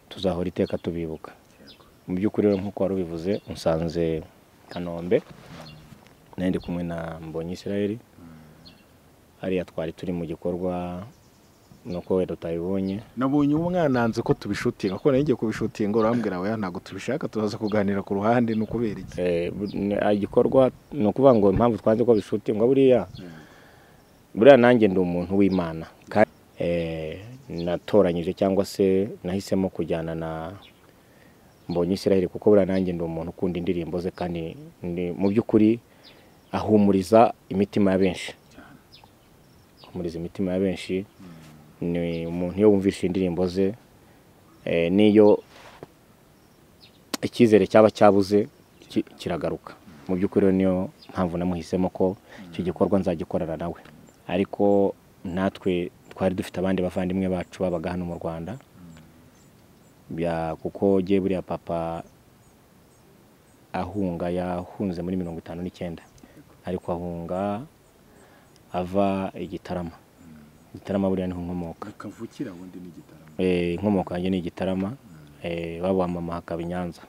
tuzahora iteka tubibuka mu by'ukuri rero nk'uko wari ubivuze unsanze kanombe nari ndi kumwe na mbonyi israel hariya twari turi mu gikorwa nuko wenda utabibonye nabonye umwananze ko tubishutinga kuko nari ngiye kubishutinga urambwira weya ntabwo tubishaka turaza kuganira ku ruhande ni ukubera iki Eh, bu- ni- ah, igikorwa ni ukuvuga ngo impamvu twanze ko bishutingwa buriya buriya nanjye ndi umuntu w'imana Ka- eh, natoranyije cyangwa se nahisemo kujyana na mbonye israheli kuko buriya nanjye ndi umuntu ukunda indirimbo ze kandi ndi- mu by'ukuri ahumuriza imitima ya benshi ahumuriza imitima ya benshi ni umuntu iyo wumvishe indirimbo ze eh, n'iyo icyizere cyaba cyabuze ki- kiragaruka mu by'ukuri rero niyo mpamvu namuhisemo ko icyo gikorwa nzagikorana nawe ariko natwe twari dufite abandi bavandimwe bacu babaga hano mu rwanda Bya- kuko giye buriya papa ahunga yahunze muri mirongo itanu n'icyenda ariko ahunga ava igitarama igitarama buriya niho nkomoka kavukira wundi ni igitaramo Eh, inkomoko yanjye ni igitarama eh, iwabo wa mama hakaba i nyanza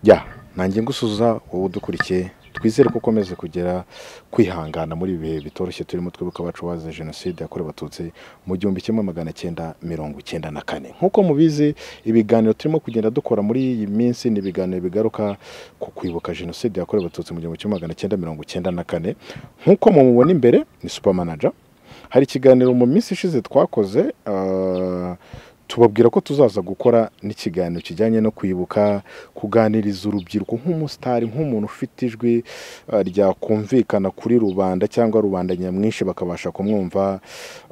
ya nanjye ngusuza wowe udukurikiye twizere ko ukomeza kugera kwihangana muri ibi bihe bitoroshye turimo twibuka abacu bazize jenoside yakorewe abatutsi mu gihumbi kimwe magana cyenda mirongo icyenda na kane nk'uko mubizi ibiganiro turimo kugenda dukora muri iyi minsi ni ibiganiro bigaruka ku kwibuka jenoside yakorewe abatutsi mu gihumbi kimwe magana cyenda mirongo icyenda na kane nk'uko mumubona imbere ni supermanager hari ikiganiro mu minsi ishize twakoze ah, tubabwira ko tuzaza gukora n'ikiganiro kijyanye no kwibuka kuganiriza urubyiruko nk'umusitari nk'umuntu ufite ijwi ah, ryakumvikana kuri rubanda cyangwa rubanda nyamwinshi bakabasha kumwumva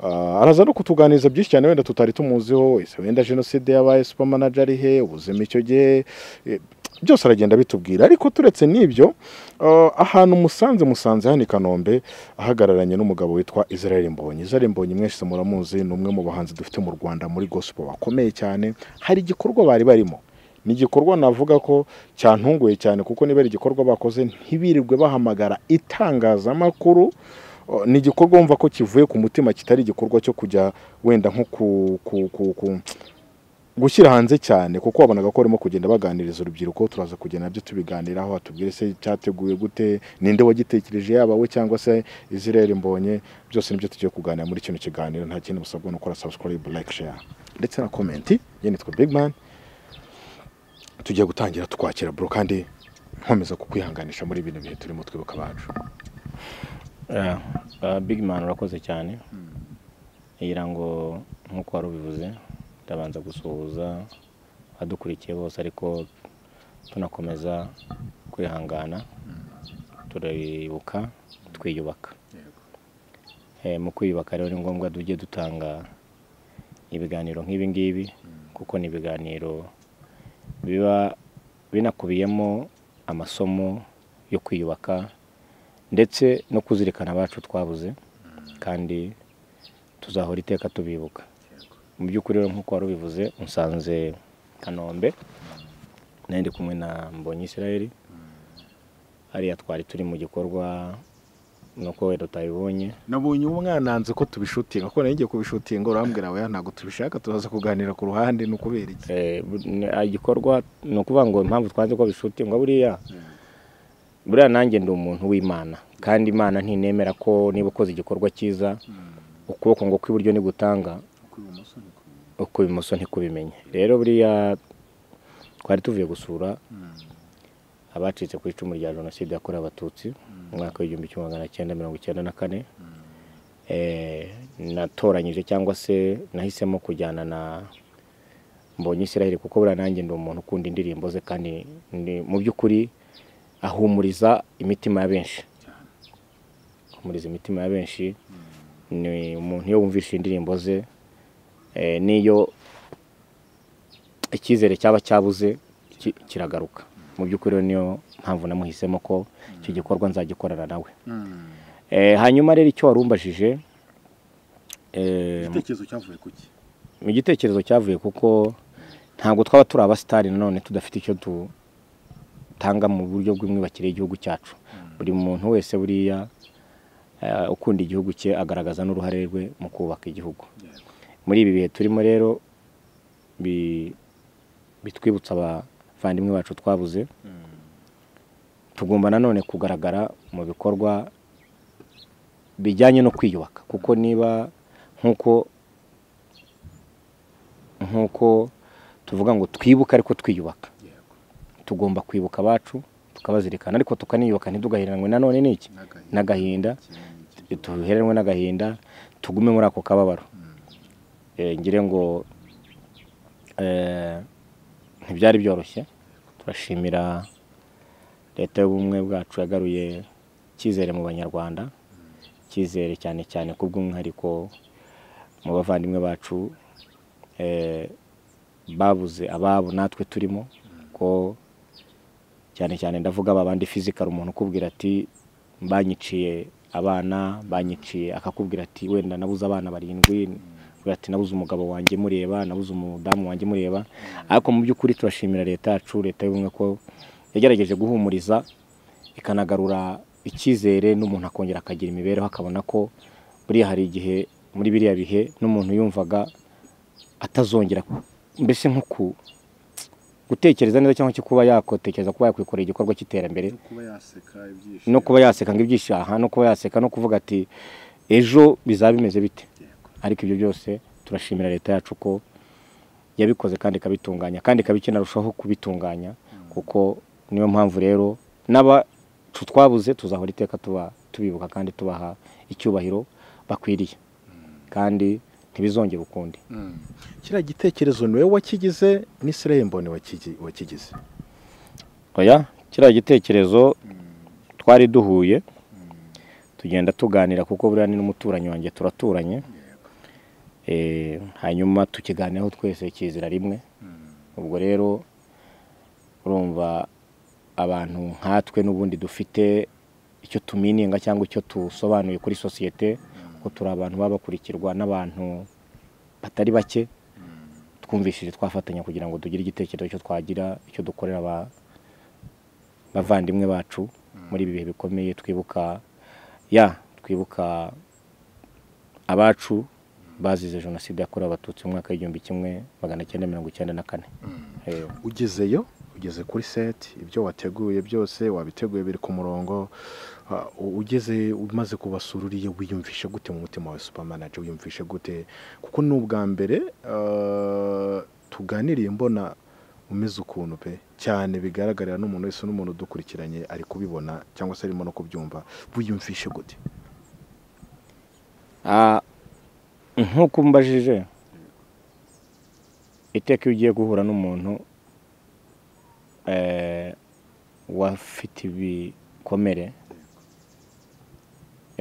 Ah, araza no kutuganiriza byinshi cyane wenda tutari tumuziho ese wenda jenoside yabaye supermanager ari he ubuzima icyo gihe eh, byose aragenda bitubwira ariko turetse n'ibyo ah, ahantu musanze musanze hano i kanombe ahagararanye n'umugabo witwa israel mbonyi israel mbonyi mwese muramuzi ni umwe mu bahanzi dufite mu rwanda muri gospel bakomeye cyane hari igikorwa bari barimo ni igikorwa navuga ko cyantunguye cyane kuko niba ari igikorwa bakoze ntibirirwe bahamagara itangazamakuru O, ni igikorwa wumva ko kivuye ku mutima kitari igikorwa cyo kujya wenda nko ku, ku, ku, ku gushyira hanze cyane kuko wabonaga ko barimo kugenda baganiriza urubyiruko turaza kugenda nabyo tubiganiraho hatubwire se cyateguwe gute ninde wagitekereje yaba we cyangwa se Israel Mbonye byose nibyo tugiye kuganira muri kino kiganiro nta kindi musabwa no gukora subscribe like share ndetse na comment ye nitwa Big Man tugiye gutangira tukwakira bro kandi nkomeza kukwihanganisha muri bino bihe turimo twibuka abacu Yeah. Uh, big man urakoze cyane ngira ngo nk'uko wari ubivuze ndabanza gusuhuza abadukurikiye bose ariko tunakomeza kwihangana turibuka twiyubaka Eh, mu kwiyubaka rero ni ngombwa tujye dutanga ibiganiro nk'ibi ngibi kuko ni ibiganiro biba binakubiyemo amasomo yo kwiyubaka ndetse no kuzirikana abacu twabuze kandi tuzahora iteka tubibuka mu by'ukuri rero nk'uko wari ubivuze unsanze kanombe nari ndi kumwe na mbonye israel hariya twari turi mu gikorwa nuko wenda utabibonye nabonye umwananze ko tubishutinga kuko nari ngiye kubishutinga urambwira weya ntabwo tubishaka turaza kuganira ku ruhande ni ukubera iki Eh, bu- ni- ah, igikorwa ni ukuvuga ngo impamvu twanze ko bishutingwa buriya buriya nanjye ndi umuntu w'imana kandi imana ntinemera ko niba ukoze igikorwa cyiza ukuboko ngo kw'iburyo nigutanga ukw'ibumoso ntikubimenye rero buriya twari tuvuye gusura abacitse ku icumu rya jenoside yakorewe abatutsi mu mwaka w'igihumbi kimwe magana cyenda mirongo icyenda na kane Eh, natoranyije cyangwa se nahisemo kujyana na mbonye israel kuko buriya nanjye ndi umuntu ukunda indirimbo ze kandi ndi- mu by'ukuri ahumuriza imitima ya benshi ahumuriza imitima ya benshi ni umuntu iyo wumvishe indirimbo ze eh, n'iyo icyizere cyaba cyabuze ki- kiragaruka mu by'ukuri rero niyo mpamvu namuhisemo ko icyo gikorwa nzagikorana nawe Eh, hanyuma rero icyo warumbajije eh, igitekerezo cyavuye ku ki mu gitekerezo cyavuye kuko ntabwo twaba turi abasitari nanone tudafite icyo tu dutanga mu buryo bw'imyubakire y'igihugu cyacu buri muntu wese buriya eh, ukunda igihugu cye agaragaza n'uruhare rwe mu kubaka igihugu muri ibi bihe turimo rero bi- bitwibutsa abavandimwe bacu twabuze tugomba nanone kugaragara mu bikorwa bijyanye no kwiyubaka kuko niba nk'uko nk'uko tuvuga ngo twibuke ariko twiyubaka tugomba kwibuka abacu tukabazirikana ariko tukaniyubaka ntidugaheranwe nanone n'iki n'agahinda duheranwe n'agahinda tugume muri ako kababaro Eh, ngire ngo eh, ntibyari byoroshye turashimira leta y'ubumwe bwacu yagaruye icyizere mu banyarwanda icyizere cyane cyane ku bw'umwihariko mu bavandimwe bacu eh, babuze ababo natwe turimo ko cyane cyane ndavuga babandi fizikari umuntu ukubwira ati banyiciye abana banyiciye akakubwira ati wenda nabuze abana barindwi ukavuga ati nabuze umugabo wanjye mureba nabuze umudamu wanjye mureba ariko mu by'ukuri turashimira leta yacu leta y'ubumwe ko yagerageje guhumuriza ikanagarura icyizere n'umuntu akongera akagira imibereho akabona ko buriya hari igihe muri biriya bihe n'umuntu yumvaga atazongera mbese nko ku- gutekereza neza cyangwa se kuba yakotekereza kuba yakwikorera igikorwa cy'iterambere kuba yaseka ibyishimo no kuba yaseka ngo ibyishyaha no kuba yaseka no kuvuga ati ejo bizaba bimeze bite ariko ibyo byose turashimira leta yacu ko yabikoze kandi ikabitunganya kandi ikaba ikinarushaho kubitunganya kuko niyo mpamvu rero n'abacu twabuze tuzahora iteka tuba tubibuka kandi tubaha icyubahiro bakwiriye kandi ntibizongere ukundi kiriya gitekerezo ni wowe wakigize n'isirayeli mbone wakigi- wakigize oya kiriya gitekerezo twari duhuye tugenda tuganira kuko buriya ni n'umuturanyi wanjye turaturanye Eh, hanyuma tukiganiraho twese ikizira rimwe ubwo rero urumva abantu nkatwe n'ubundi dufite icyo tumininga cyangwa icyo tusobanuye kuri sosiyete ko turi abantu baba bakurikirwa n'abantu batari bake twumvishije twafatanya kugira ngo tugire igitekerezo cyo twagira icyo dukorera aba- bavandimwe bacu muri ibi bihe bikomeye twibuka ya twibuka abacu bazize jenoside yakorewe abatutsi mu mwaka w'igihumbi kimwe magana cyenda mirongo icyenda na kane Eh, ugezeyo ugeze kuri seti ibyo wateguye byose wabiteguye biri ku murongo Ah, u- ugeze umaze kubasura uriya wiyumvishe gute mu mutima wawe supermanager wiyumvishe gute kuko ni ubwa mbere ah, tuganiriye mbona umeze ukuntu pe cyane bigaragarira n'umuntu wese n'umuntu udukurikiranye ari kubibona cyangwa se arimo no kubyumva wiyumvishe gute Ah, nk'uko mbajije iteka iyo ugiye guhura n'umuntu eh, wafite ibikomere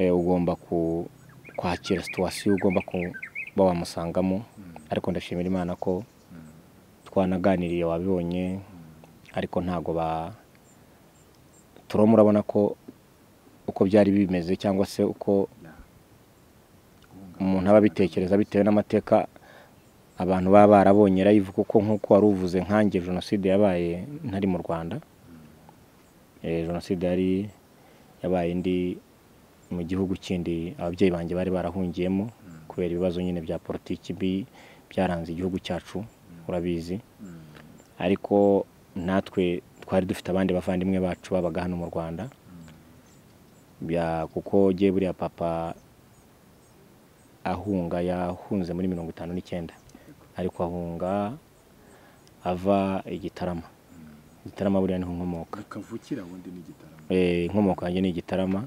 eh, ugomba ku- kwakira situwasiyo ugomba kuba wamusangamo ariko ndashimira imana ko twanaganiriye wabibonye ariko ntago ba turimo urabona ko uko byari bimeze cyangwa se uko umuntu aba abitekereza bitewe n'amateka abantu baba barabonye live kuko nk'uko wari uvuze nkanjye jenoside yabaye ntari mu rwanda Eh, jenoside yari yabaye indi mu gihugu kindi ababyeyi banjye bari barahungiyemo kubera ibibazo nyine bya politiki bi- byaranze igihugu cyacu urabizi ariko natwe twari dufite abandi bavandimwe bacu babaga hano mu rwanda Bya- kuko giye buriya papa ahunga yahunze muri mirongo itanu n'icyenda ariko ahunga ava igitarama igitarama buriya niho nkomoka akavukira ubundi n'igitaramo Eh, inkomoko yanjye ni igitarama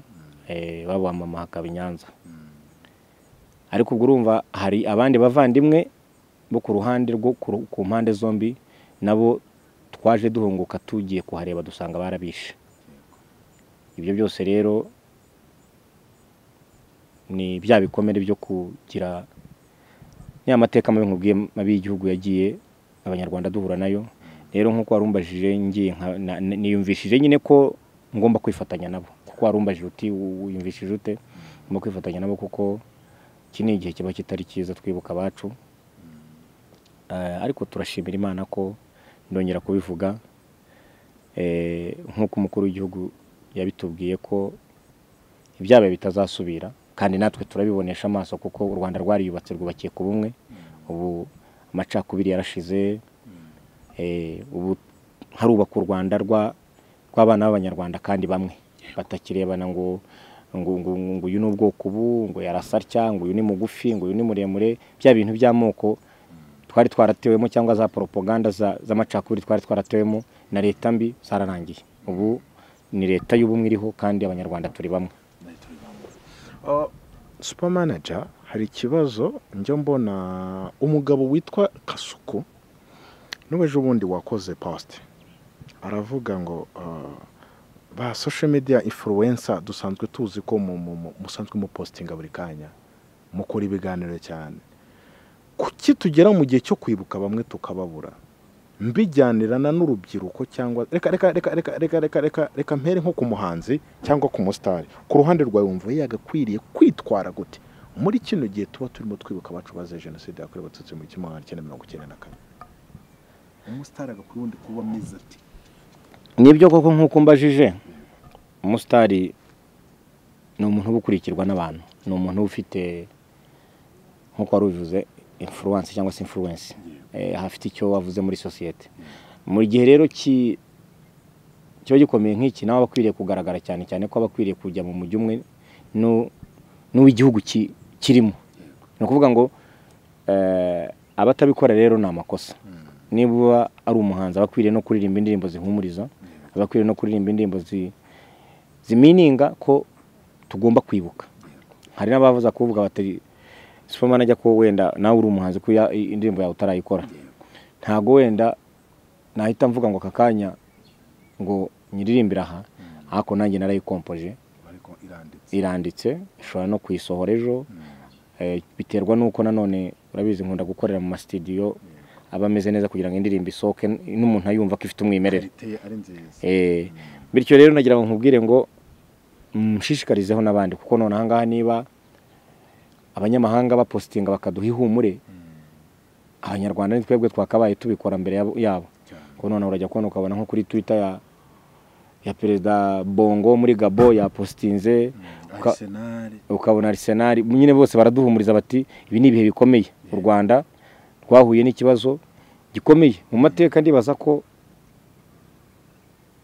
eh, baba mama hakaba i Nyanza ariko ubwo urumva hari abandi bavandimwe bo ku ruhande rwo ku ru- ku mpande zombi nabo twaje duhunguka tugiye kuhareba dusanga barabishe ibyo byose rero ni bya bikomere byo kugira ya mateka mabi nkubwiye mabi y'igihugu yagiye abanyarwanda duhura nayo rero nk'uko warumbajije ngiye nka- na- na- niyumvishije nyine ko ngomba kwifatanya nabo kuko warumbajije uti "Wu- wiyumvishije ute ngomba kwifatanya nabo kuko iki ni igihe kiba kitari cyiza twibuka abacu Eh, ariko turashimira imana ko ndongera kubivuga Eh, nk'uko umukuru w'igihugu yabitubwiye ko ibyabaye bitazasubira kandi natwe turabibonesha amaso kuko u rwanda rwariyubatse rwubakiye ku bumwe ubu amacakubiri yarashize eh, ubu harubaka u rwanda rwa- rw'abana b'abanyarwanda kandi bamwe batakirebana ngo ngo ngo ngo uyu ni ubwoko ubu ngo yarasatya ngo uyu ni mugufi ngo uyu ni muremure bya bintu by'amoko twari twaratewemo cyangwa za poropaganda za- z'amacakubiri twari twaratewemo na leta mbi zararangiye ubu ni leta y'ubumwe iriho kandi abanyarwanda turi bamwe supa manaja hari ikibazo njya mbona umugabo witwa kasuku n'uwejo ubundi wakoze posite aravuga ngo ah, ba social media influencer dusanzwe tuzi ko mu- mu- mu- musanzwe mupositinga buri kanya mukora ibiganiro cyane kuki tugera mu gihe cyo kwibuka bamwe tukababura mbijyanirana n'urubyiruko cyangwa reka reka reka reka reka reka reka reka mpere nko ku muhanzi cyangwa ku musitari ku ruhande rwawe wumva yagakwiriye kwitwara gute muri kino gihe tuba turimo twibuka abacu bazize jenoside yakorewe abatutsi mu gihumbi kimwe magana cyenda mirongo icyenda na kane umusitari agakwiye ubundi kuba ameze ati nibyo koko nk'uko mbajije umusitari ni umuntu uba ukurikirwa n'abantu ni umuntu uba ufite nk'uko wari ubivuze influence cyangwa se influence Eh, hafite icyo wavuze muri sosiyete mu gihe rero ki- kiba gikomeye nk'iki nawe aba akwiriye kugaragara cyane cyane ko aba akwiriye kujya mu mujyi umwe n'u- n'uw'igihugu ki- kirimo ni ukuvuga ngo eh, abatabikora rero ni amakosa niba ari umuhanzi aba akwiriye no kuririmba indirimbo zihumuriza aba akwiriye no kuririmba indirimbo zi- zimininga ko tugomba kwibuka hari n'abavuza kuvuga bati superman ajya ko wenda nawe uri umuhanzi ko ya- indirimbo yawe utarayikora ntabwo wenda nahita mvuga ngo aka kanya ngo nyiririmbire aha ariko nanjye narayikompoje ariko iranditse iranditse ushobora no kuyisohora ejo Eh, biterwa n'uko nanone urabizi nkunda gukorera mu masitidiyo aba ameze neza kugira ngo indirimbo isohoke n- n'umuntu ayumva ko ifite umwimerere iteye ari nziza Eh, bityo rero nagira ngo nkubwire ngo mushishikarizeho n'abandi kuko none ahangaha niba abanyamahanga bapositinga bakaduha ihumure abanyarwanda ni twebwe twakabaye tubikora mbere yabo- yabo cyane ko none urajya kubona ukabona nko kuri twitter ya ya perezida bongo muri gabo yapositinze uka- arisenali ukabona Arsenal nyine bose baraduhumuriza bati ibi ni ibihe bikomeye u Rwanda rwahuye n'ikibazo gikomeye mu mateka ndibaza ko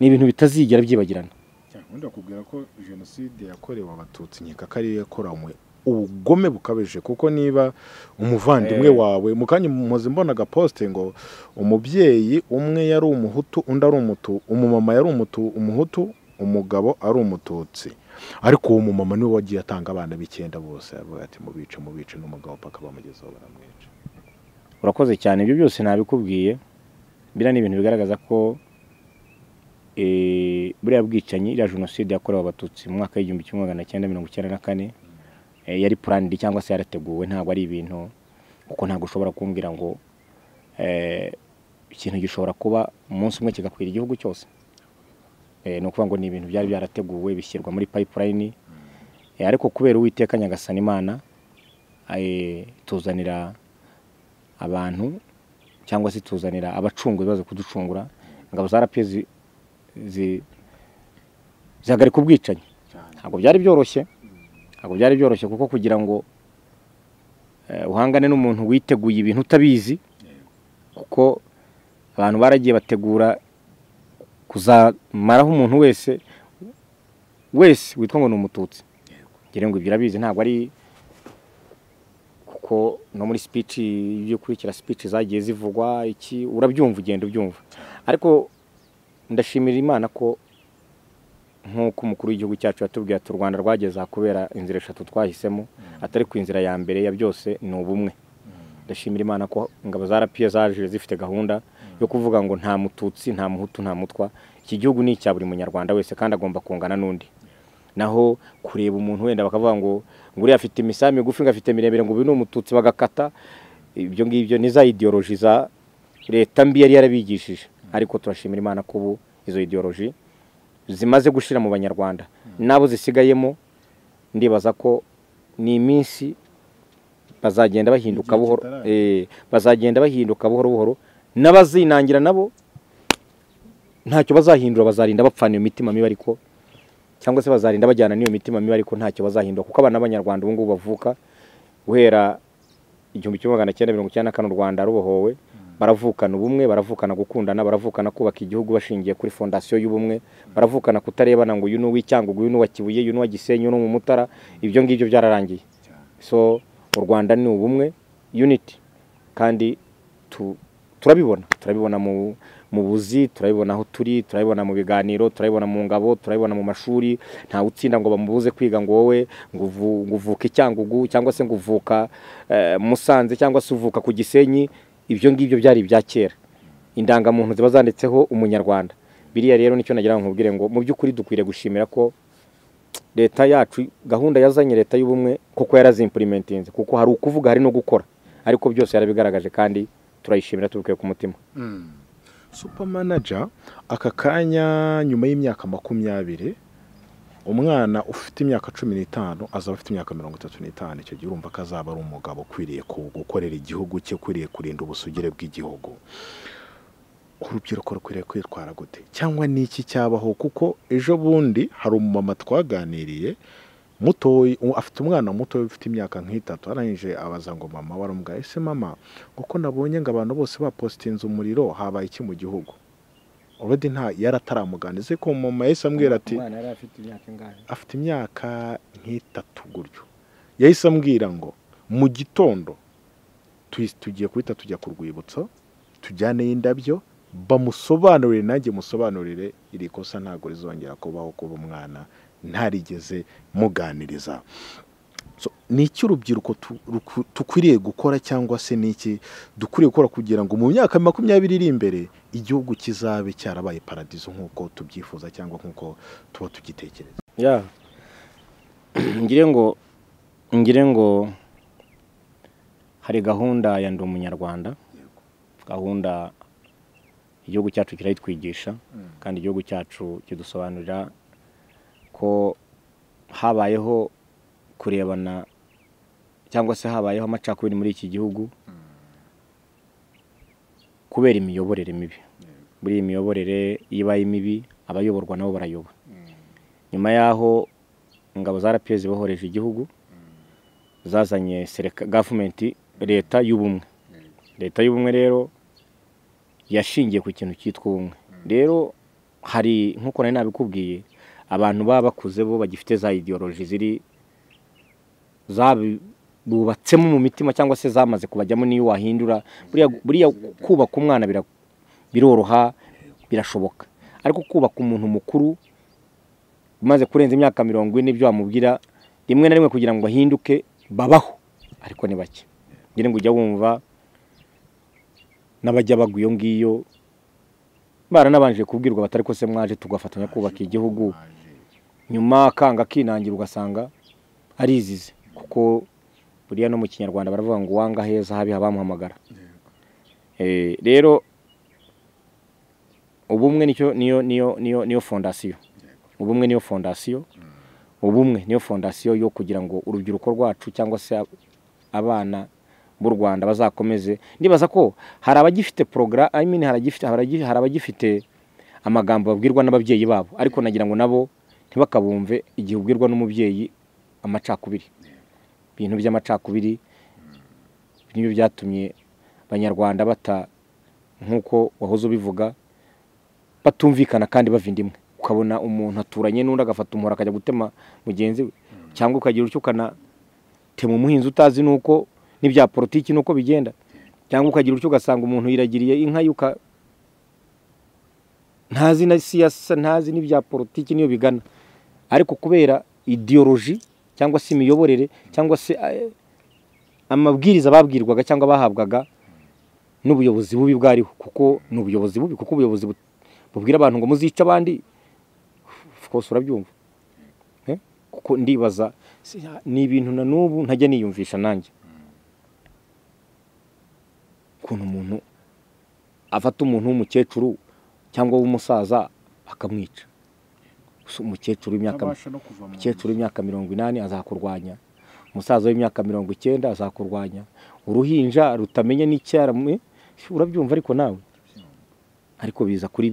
ni ibintu bitazigera byibagirana cyane ubundi bakubwira ko jenoside yakorewe abatutsi nkeka ko ariyo yakoranywe ubugome bukabije kuko niba umuvandimwe Eh. wawe mu kanya muze mbona agaposite ngo umubyeyi umwe yari umuhutu undi ari umutu umumama yari umutu umuhutu umugabo ari umututsi ariko uwo mumama niwe wagiye atanga abana b'icyenda bose aravuga ati mubice mubice n'umugabo paka bamugezeho baramwica urakoze cyane ibyo byose nabikubwiye biriya ni ibintu bigaragaza ko eh, buriya bwicanyi iriya jenoside yakorewe abatutsi mu mwaka w'igihumbi kimwe magana cyenda mirongo icyenda na kane eh, yari puranidi cyangwa se yarateguwe ntabwo ari ibintu kuko ntabwo ushobora kumbwira ngo eh, ikintu gishobora kuba umunsi umwe kigakwira igihugu cyose Eh, ni ukuvuga ngo ni ibintu byari byarateguwe bishyirwa muri payipurayini ariko kubera uwiteka nyagasana imana eh, ituzanira abantu cyangwa se ituzanira abacunguzi baza kuducungura ingabo za rpa zi- zi- zihagarika ubwicanyi cyane ntabwo byari byoroshye ntabwo byari byoroshye kuko kugira ngo eh, uhangane n'umuntu witeguye ibintu utabizi kuko abantu baragiye bategura kuzamaraho umuntu wese wese witwa ngo ni umututsi ngira ngo ibyo urabizi ntabwo ari kuko no muri speech ibyo ukurikira speech zagiye zivugwa iki urabyumva ugenda ubyumva ariko ndashimira imana ko nk'uko umukuru w'igihugu cyacu yatubwiye ati u rwanda rwageze aha kubera inzira eshatu twahisemo atari ku inzira ya mbere ya byose ni ubumwe ndashimira imana ko ingabo za rapiye zaje zifite gahunda yo kuvuga ngo nta mututsi nta muhutu nta mutwa iki gihugu ni icya buri munyarwanda wese kandi agomba kungana n'undi naho kureba umuntu wenda bakavuga ngo ngo uriya afite imisaya migufi ngo afite miremire ngo uyu ni umututsi bagakata ibyo ngibyo ni za idiyoroji za leta mbi yari yarabigishije ariko turashimira imana ko ubu izo idiyoroji zimaze gushira mu banyarwanda n'abo zisigayemo ndibaza ko ni iminsi bazagenda bahinduka Igihe buhoro kitaragera. eh, bazagenda bahinduka buhoro buhoro n'abazinangira nabo ntacyo bazahindura bazarinda bapfana iyo mitima mibi ariko cyangwa se bazarinda bajyana n'iyo mitima mibi ariko ntacyo bazahindura kuko abana b'abanyarwanda ubu ngubu bavuka guhera igihumbi kimwe magana cyenda mirongo icyenda na kane u rwanda rubohowe baravukana ubumwe baravukana gukundana baravukana kubaka igihugu bashingiye kuri fondasiyo y'ubumwe baravukana kutarebana ngo uyu ni uw'icyangugu uyu ni uwa kibuye uyu ni uwa gisenyi uyu ni umumutara ibyo ngibyo byararangiye so u rwanda ni ubumwe unity kandi tu- turabibona turabibona mu mu buzi turabibona aho turi turabibona mu biganiro turabibona mu ngabo turabibona mu mashuri ntawe utsinda ngo bamubuze kwiga ngo wowe ngo uvu- ngo uvuke icyangugu cyangwa se ngo uvuka eh, musanze cyangwa se uvuka ku gisenyi ibyo ngibyo byari ibya kera indangamuntu ziba zanditseho umunyarwanda biriya rero nicyo nagira ngo nkubwire ngo mu by'ukuri dukwiriye gushimira ko leta yacu gahunda yazanye leta y'ubumwe kuko yarazimpulimentinze kuko hari ukuvuga hari no gukora ariko byose yarabigaragaje kandi turayishimira tubikuye ku mutima supa manaja aka kanya nyuma y'imyaka makumyabiri umwana ufite imyaka cumi n'itanu azaba afite imyaka mirongo itatu n'itanu icyo gihe urumva ko azaba ari umugabo ukwiriye ku- gukorera igihugu cye ukwiriye kurinda ubusugire bw'igihugu urubyiruko rukwiriye kwitwara gute cyangwa ni iki cyabaho kuko ejo bundi hari umumama twaganiriye mutoyi u- afite umwana muto ufite imyaka nk'itatu arangije abaza ngo mama waramubwira ese mama kuko nabonye ngo abantu bose bapositinze umuriro habaye iki mu gihugu already nta yari ataramuganize ko mama yahise ambwira ati umwana yari afite imyaka ingahe afite imyaka nk'itatu gutyo yahise ambwira ngo mu gitondo tu- tugiye guhita tujya ku rwibutso tujyaneyo indabyo bamusobanurire nanjye musobanurire iri kosa ntabwo rizongera kubaho kuba umwana ntarigeze muganiriza So, ni iki urubyiruko tu- ruku- dukwiriye gukora cyangwa se ni iki dukwiriye gukora kugira ngo mu myaka makumyabiri iri imbere igihugu kizabe cyarabaye paradizo nk'uko tubyifuza cyangwa nk'uko tuba tugitekereza ya ngire ngo ngire ngo hari gahunda ya ndi umunyarwanda gahunda igihugu cyacu kirayitwigisha kandi igihugu cyacu kidusobanurira ko habayeho kurebana cyangwa se habayeho amacakubiri muri iki gihugu kubera imiyoborere mibi muri iyi miyoborere iyo ibaye mibi abayoborwa nabo barayoba nyuma y'aho ingabo za rps bohoreje igihugu zazanye sereka gavumenti leta y'ubumwe leta y'ubumwe rero yashingiye ku kintu cyitwa ubumwe rero hari nk'uko nari nabikubwiye abantu baba bakuze bo bagifite za ideoloji ziri zabubatsemo mu mitima cyangwa se zamaze kubajyamo n'iyo wahindura buriya buriya kubaka umwana bira- biroroha birashoboka ariko kubaka umuntu mukuru umaze kurenza imyaka mirongo ine ibyo wamubwira rimwe na rimwe kugira ngo bahinduke babaho ariko ni bake ngira ngo ujya wumva n'abajya bagwa iyo ngiyo baranabanje kubwirwa batari ko se mwaje tugafatanya kubaka igihugu nyuma akanga akinangira ugasanga arizize kuko buriya no mu kinyarwanda baravuga ngo uwanga heza habi habamuhamagara Eh, rero ubumwe nicyo niyo niyo niyo niyo fondasiyo ubumwe niyo fondasiyo ubumwe niyo fondasiyo yo kugira ngo urubyiruko rwacu cyangwa se ab- abana b'u Rwanda bazakomeze ndibaza ko hari abagifite progra I mean hari abagifite hari abagi- hari abagifite amagambo babwirwa n'ababyeyi babo ariko nagira ngo nabo ntibakabumve igihe ubwirwa n'umubyeyi amacakubiri ibintu by'amacakubiri nibyo byatumye abanyarwanda bata nk'uko wahoze ubivuga batumvikana kandi bava indimwe ukabona umuntu aturanye n'undi agafata umuhoro akajya gutema mugenzi we cyangwa ukagira utyo ukanatema umuhinzi utazi n'uko n'ibya politiki n'uko bigenda cyangwa ukagira utyo ugasanga umuntu yiragiriye inka yuka ntazi na siyasa ntazi n'ibya politiki niyo bigana ariko kubera ideoloji cyangwa se imiyoborere cyangwa se eh, amabwiriza babwirwaga cyangwa bahabwaga n'ubuyobozi bubi bwariho kuko ni ubuyobozi bubi kuko ubuyobozi bu- bubwira abantu ngo muzice abandi of course urabyumva Eh? kuko ndibaza si- ni ibintu na n'ubu ntajya niyumvisha nanjye ukuntu umuntu afata umuntu w'umukecuru cyangwa w'umusaza akamwica gusa umukecuru w'imyaka ntabasha no kuva mu umukecuru w'imyaka mirongo inani azakurwanya umusaza w'imyaka mirongo icyenda azakurwanya uruhinja rutamenya n'icyara urabyumva ariko nawe ariko biza kuri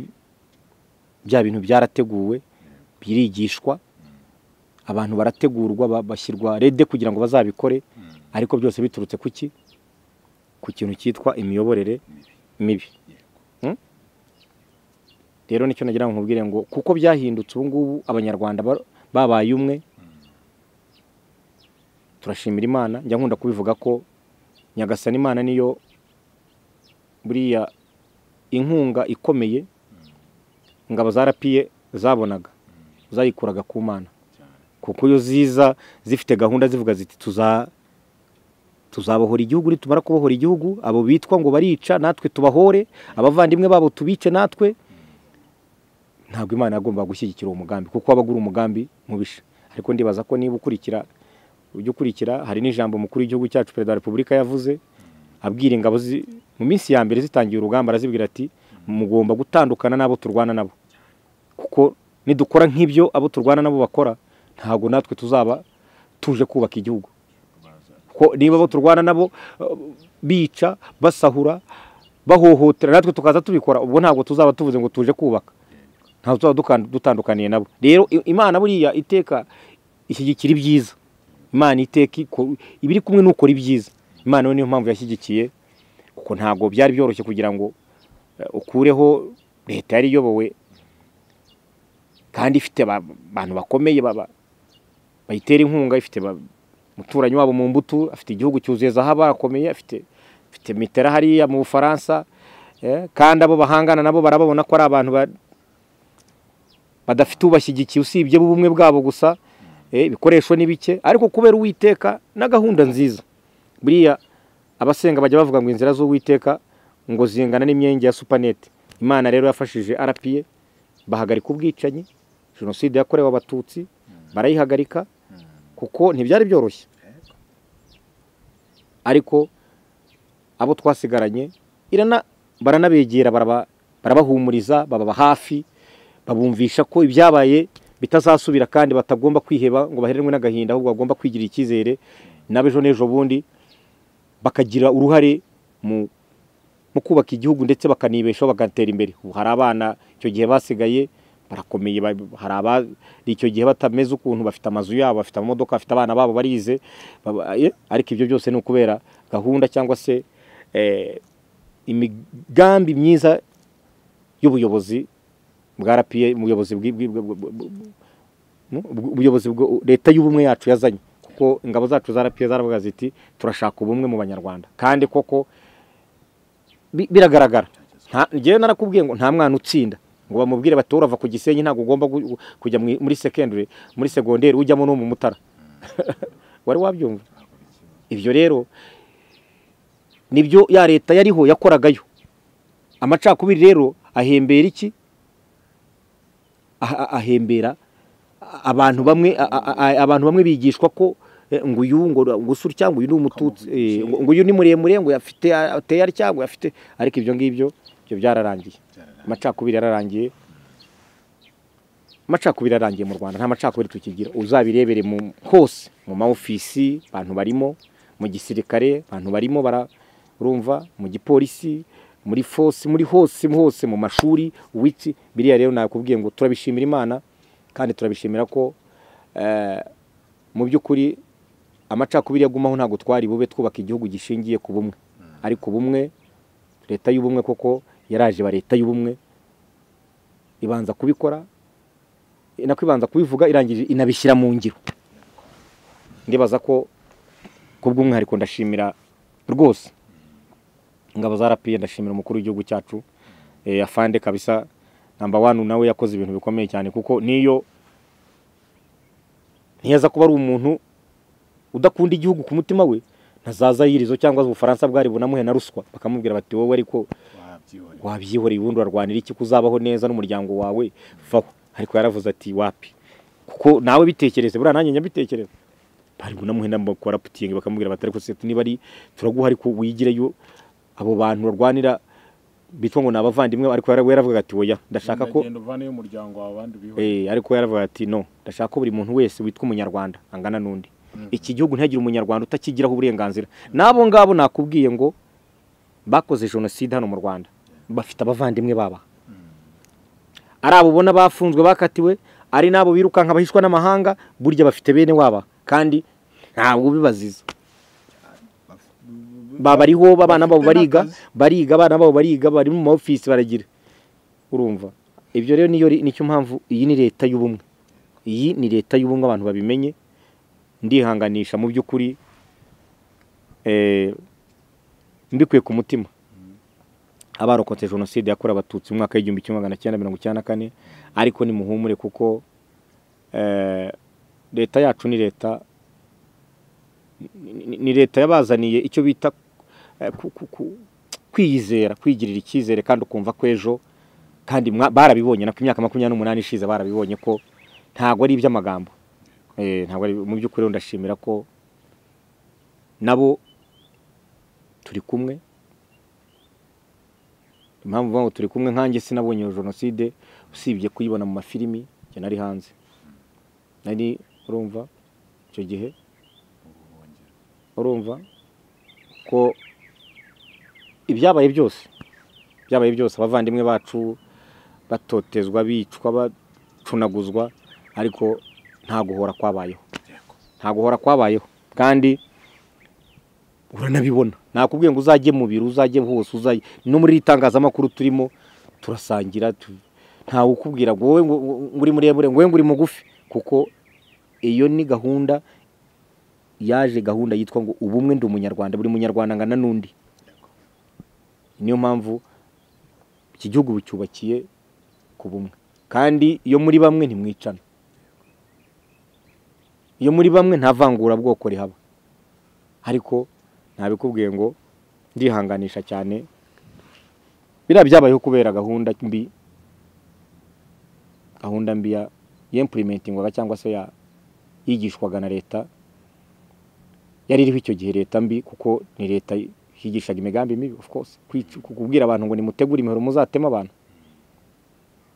bya bintu byarateguwe birigishwa abantu barategurwa ba- bashyirwa rede kugira ngo bazabikore ariko byose biturutse ku ki ku kintu cyitwa imiyoborere mibi Mm? rero nicyo nagira ngo nkubwire ngo kuko byahindutse ubu ngubu abanyarwanda ba- babaye umwe turashimira imana njya nkunda kubivuga ko nyagasana imana niyo buriya inkunga ikomeye ingabo za rapiye zabonaga zayikuraga ku mana kuko iyo ziza zifite gahunda zivuga ziti tuza tuzabohora igihugu nitumara kubohora igihugu abo bitwa ngo barica natwe tubahore abavandimwe babo tubice natwe ntabwo imana yagombaga gushyigikira uwo mugambi kuko wabaga uri umugambi mubisha ariko ndibaza ko niba ukurikira ujya ukurikira hari n'ijambo mukuru w'igihugu cyacu perezida wa repubulika yavuze abwira ingabo zi- mu minsi ya mbere zitangiye urugamba arazibwira ati mugomba gutandukana n'abo turwana nabo kuko nidukora nk'ibyo abo turwana nabo bakora ntabwo natwe tuzaba tuje kubaka igihugu ko niba abo turwana nabo eh, bica basahura bahohotera natwe tukaza tubikora ubwo ntabwo tuzaba tuvuze ngo tuje kubaka ntabwo tuzaba dukan- dutandukaniye nabo rero i- imana buriya iteka ishyigikira ibyiza imana iteka iko- iba iri kumwe n'ukora ibyiza imana yo niyo mpamvu yashyigikiye kuko ntabwo byari byoroshye kugira ngo eh, ukureho leta yari iyobowe kandi ifite ba- abantu bakomeye baba bayitera inkunga ifite ba- umuturanyi wabo mu mbuto afite igihugu cyuzuye zahabu akomeye afite afite mitera hariya mu bufaransa eh, kandi abo bahangana nabo barababona ko ari abantu ba- badafite ubashyigikiye usibye b'ubumwe bwabo gusa eh, ibikoresho ni bike ariko kubera uwiteka na gahunda nziza buriya abasenga bajya bavuga ngo inzira z'uwiteka ngo zingana n'imyenge ya supanete imana rero yafashije arapiye bahagarika ubwicanyi jenoside yakorewe abatutsi barayihagarika kuko ntibyari byoroshye ariko abo twasigaranye irana baranabegera baraba- barabahumuriza bababa hafi babumvisha ko ibyabaye bitazasubira kandi batagomba kwiheba ngo baherenwe n'agahinda ahubwo bagomba kwigirira icyizere n'abejo n'ejo bundi bakagira uruhare mu mu kubaka igihugu ndetse bakanibeshaho bagatera imbere ubu hari abana icyo gihe basigaye barakomeye ba- hari abari icyo gihe batameze ukuntu bafite amazu yabo bafite amamodoka bafite abana babo barize baba- eh, ariko ibyo byose ni ukubera gahunda cyangwa se eh, imigambi myiza y'ubuyobozi bwa rapiye ubuyobozi bwi- bwi- bwi- bwi- bwi- mu- ubwo- ubuyobozi bwo- leta y'ubumwe yacu yazanye kuko ingabo zacu za rapiye zaravuga ziti turashaka ubumwe mu banyarwanda kandi koko bi- biragaragara Nta- njyewe narakubwiye ngo nta mwana utsinda ngo bamubwire bati urava ku gisenyi ntabwo ugomba gu- kujya mu- muri secondary muri segonderi ujyamo no mu mutara wari wabyumva ibyo rero nibyo ya leta yariho yakoragayo amacakubiri rero ahembera iki Ah- ah- ahembera abantu bamwe a- a- a- abantu bamwe bigishwa ko eh, ngo uyu ngo gusa utya ngo uyu ni umututsi eh, ngo ngo uyu ni muremure ngo afite ateye atya ngo afite ariko ibyo ngibyo ibyo byararangiye amacakubiri yararangiye amacakubiri arangiye mu rwanda nta macakubiri tukigira uzabirebere mu hose mu maofisi abantu barimo mu gisirikare abantu barimo bara- urumva mu gipolisi muri fosi muri hose hose mu mashuri wiki biriya rero nakubwiye ngo turabishimira imana kandi turabishimira ko eh, mu by'ukuri amacakubiri yagumaho ntabwo twari bube twubaka igihugu gishingiye ku bumwe ariko ubumwe leta y'ubumwe koko yaraje ba leta y'ubumwe ibanza kubikora inako ibanza kubivuga irangije inabishyira mu ngiro ndibaza ko ku bw'umwihariko ndashimira rwose ingabo za rapiye ndashimira umukuru w'igihugu cyacu eh, afande kabisa namba wani nawe yakoze ibintu bikomeye cyane kuko niyo ntiyaza kuba ari umuntu udakunda igihugu ku mutima we ntazaza yirizo cyangwa se ubufaransa bwari bunamuhe na ruswa bakamubwira bati wowe ariko wabyibonye wabyihoreye ubundi urarwanira iki kuzabaho neza n'umuryango wawe vaho ariko yaravuze ati wapi kuko nawe bitekereze buriya nanjye nyabitekereza bari bunamuhe n'amakora putingi bakamubwira bati ariko se niba ari turaguha ariko wigireyo abo bantu barwanira bitwa ngo ni abavandimwe ariko yara- we yaravuga ati oya ndashaka ko Ugenda uvaneyo umuryango wawe abandi ubihorere Eh, ariko yaravuga ati no ndashaka ko buri muntu wese witwa umunyarwanda angana n'undi iki gihugu ntihagire umunyarwanda utakigiraho uburenganzira n'abo ngabo nakubwiye ngo bakoze jenoside hano mu rwanda bafite abavandimwe baba ari abo ubona bafunzwe bakatiwe ari n'abo birukanka bahishwa n'amahanga burya bafite bene waba kandi ntabwo bibaziza babariho abana babo bariga bariga abana babo bariga bari mu ma ofisi baragira urumva ibyo rero niyo ri- nicyo mpamvu iyi ni leta y'ubumwe iyi ni leta y'ubumwe abantu babimenye ndihanganisha mu by'ukuri eh, mbikuye ku mutima abarokotse jenoside yakorewe abatutsi mu mwaka w'igihumbi kimwe magana cyenda mirongo icyenda na kane ariko nimuhumure kuko eh, leta yacu ni leta ni- ni- ni leta yabazaniye icyo bita eh, ku- ku- ku- kwiyizera kwigirira icyizere kandi ukumva ko ejo kandi mwa- barabibonye nako imyaka makumyabiri n'umunani ishize barabibonye ko ntabwo ari iby'amagambo Eh, ntabwo ari mu by'ukuri rero ndashimira ko nabo turi kumwe impamvu mvuga ngo turi kumwe nkanjye sinabonye iyo jenoside usibye kuyibona mu mafilimi njye nari hanze nari urumva icyo gihe urumva ko ibyabaye byose byabaye byose abavandimwe bacu batotezwa bicwa bacunaguzwa ariko nta guhora kwabayeho nta guhora kwabayeho kandi uranabibona nakubwiye ngo uzajye mu biro uzajye hose uzajye no muri iri tangazamakuru turimo turasangira tu- ntawe ukubwira ngo wowe ngo ngo uri muremure ngo wowe ngo uri mugufi kuko iyo ni gahunda yaje gahunda yitwa ngo ubumwe ndi umunyarwanda buri munyarwanda angana n'undi niyo mpamvu iki gihugu bicyubakiye ku bumwe kandi iyo muri bamwe ntimwicana iyo muri bamwe nta vangurabwoko rihaba ariko ntabikubwiye ngo ndihanganisha cyane biriya byabayeho kubera gahunda mbi gahunda mbi ya ya impurimentingwaga cyangwa se ya yigishwaga na leta yari iriho icyo gihe leta mbi kuko ni leta yigishaga imigambi mibi of course Kwic- kubwira abantu ngo nimutegure imihoro muzatema abantu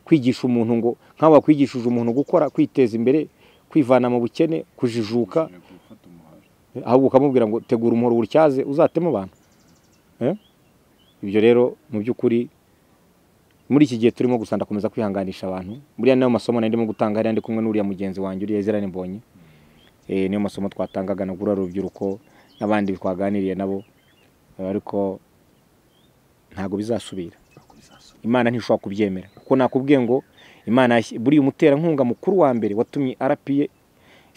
kwigisha umuntu ngo nk'aho wakwigishije umuntu gukora kwiteza imbere kwivana mu bukene kujijuka gufata umuhari ahubwo ukamubwira ngo tegura umuhoro uwutyaze uzatema abantu Eh? ibyo rero mu by'ukuri muri iki gihe turimo gusa ndakomeza kwihanganisha abantu buriya nayo masomo nari ndimo gutanga hariya ndi kumwe n'uriya mugenzi wanjye uriya ezerani mbonye Eh, niyo masomo twatangaga na gura urubyiruko n'abandi twaganiriye nabo Eh, ariko ntabwo bizasubira imana ntishobora kubyemera kuko nakubwiye ngo imana yashyi- buriya umuterankunga mukuru wa mbere watumye rpa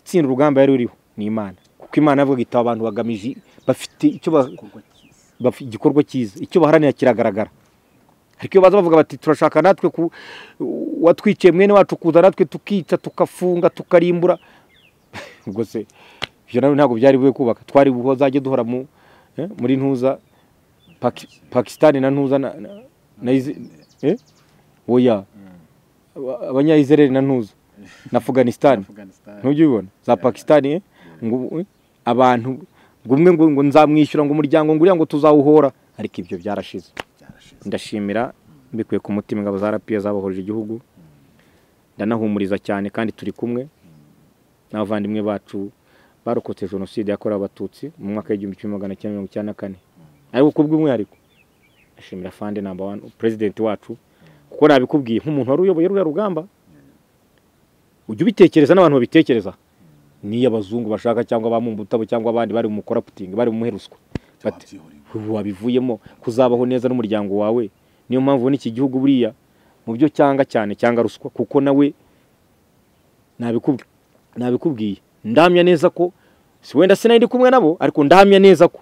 itsinda urugamba yari ruriho ni imana kuko imana yavuga itaba abantu bagamije bafite icyo ba- igikorwa cyiza bafi- igikorwa cyiza icyo baharanira kiragaragara ariko iyo baza bavuga bati turashaka natwe ku watwiciye mwene wacu kuza natwe tukica tukafunga tukarimbura ubwo se ibyo nawe ntabwo byari bube kubaka twari buho zajya duhora mu eh, muri ntuza Paki- pakisitani na ntuza na, na, na Izi- eh? oya abanyayizereri na ntuza na afuganisitani afghanistan ntujya ubibona za pakisitani eh? ngo eh, abantu ngo umwe ngo ngo nzamwishyura ngo umuryango ngo uriya ngo tuzawuhora ariko ibyo byarashize byarashize ndashimira mbikuye ku mutima ingabo za rapiya zabohoje igihugu ndanahumuriza cyane kandi turi kumwe n'abavandimwe bacu barokotse jenoside yakorewe abatutsi mu mwaka w'igihumbi kimwe magana cyenda mirongo icyenda na kane ariko kubw'umwihariko ndashimira fande namba wani perezidenti wacu kuko nabikubwiye nk'umuntu wari uyoboye ruriya rugamba ujya ubitekereza n'abantu babitekereza niyo abazungu bashaka cyangwa abamumbutabo cyangwa abandi bari mu koraputingi bari mu muheruswa bati wabyihoreye ubu wabivuyemo kuzabaho neza n'umuryango wawe niyo mpamvu ubona iki gihugu buriya mu byo cyanga cyane cyanga ruswa kuko nawe nabiku- nabikubwiye ndamya neza ko si wenda sinari ndi kumwe nabo ariko ndamya neza ko